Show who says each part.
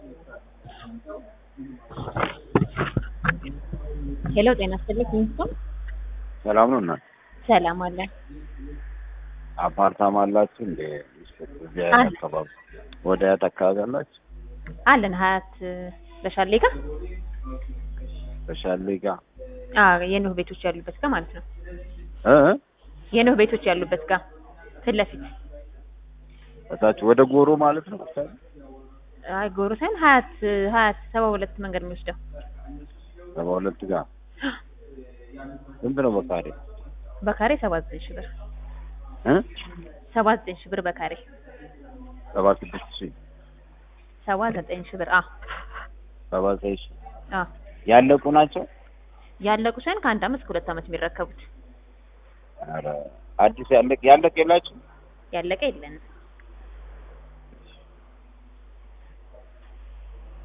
Speaker 1: ሄሎ ጤና ይስጥልኝ ሚስቶን
Speaker 2: ሰላም ነው እና
Speaker 1: ሰላም አለ
Speaker 2: አፓርታማ አላችሁ እንደ እዚህ
Speaker 1: አለ።
Speaker 2: አካባቢ ወደ አያት አካባቢ አላችሁ?
Speaker 1: አለን ሀያት በሻሌ ጋር
Speaker 2: በሻሌ ጋር
Speaker 1: አዎ የኖህ ቤቶች ያሉበት ጋር ማለት ነው
Speaker 2: እ
Speaker 1: የኖህ ቤቶች ያሉበት ጋር ፊት ለፊት
Speaker 2: እታች ወደ ጎሮ ማለት ነው።
Speaker 1: አይ ጎሮ ሳይሆን ሀያት ሀያት ሰባ ሁለት መንገድ የሚወስደው
Speaker 2: ሰባ ሁለት ጋር ስንት ነው በካሬ?
Speaker 1: በካሬ ሰባ ዘጠኝ ሺህ ብር
Speaker 2: እ
Speaker 1: ሰባ ዘጠኝ ሺህ ብር በካሬ
Speaker 2: ሰባ ስድስት ሺህ
Speaker 1: ሰባ ዘጠኝ ሺህ ብር አ
Speaker 2: ሰባ ዘጠኝ ሺህ
Speaker 1: አ
Speaker 2: ያለቁ ናቸው።
Speaker 1: ያለቁ ሳይሆን ከአንድ አመት እስከ ሁለት አመት የሚረከቡት
Speaker 2: ኧረ አዲስ ያለቅ ያለቅ የላችሁ
Speaker 1: ያለቀ የለንም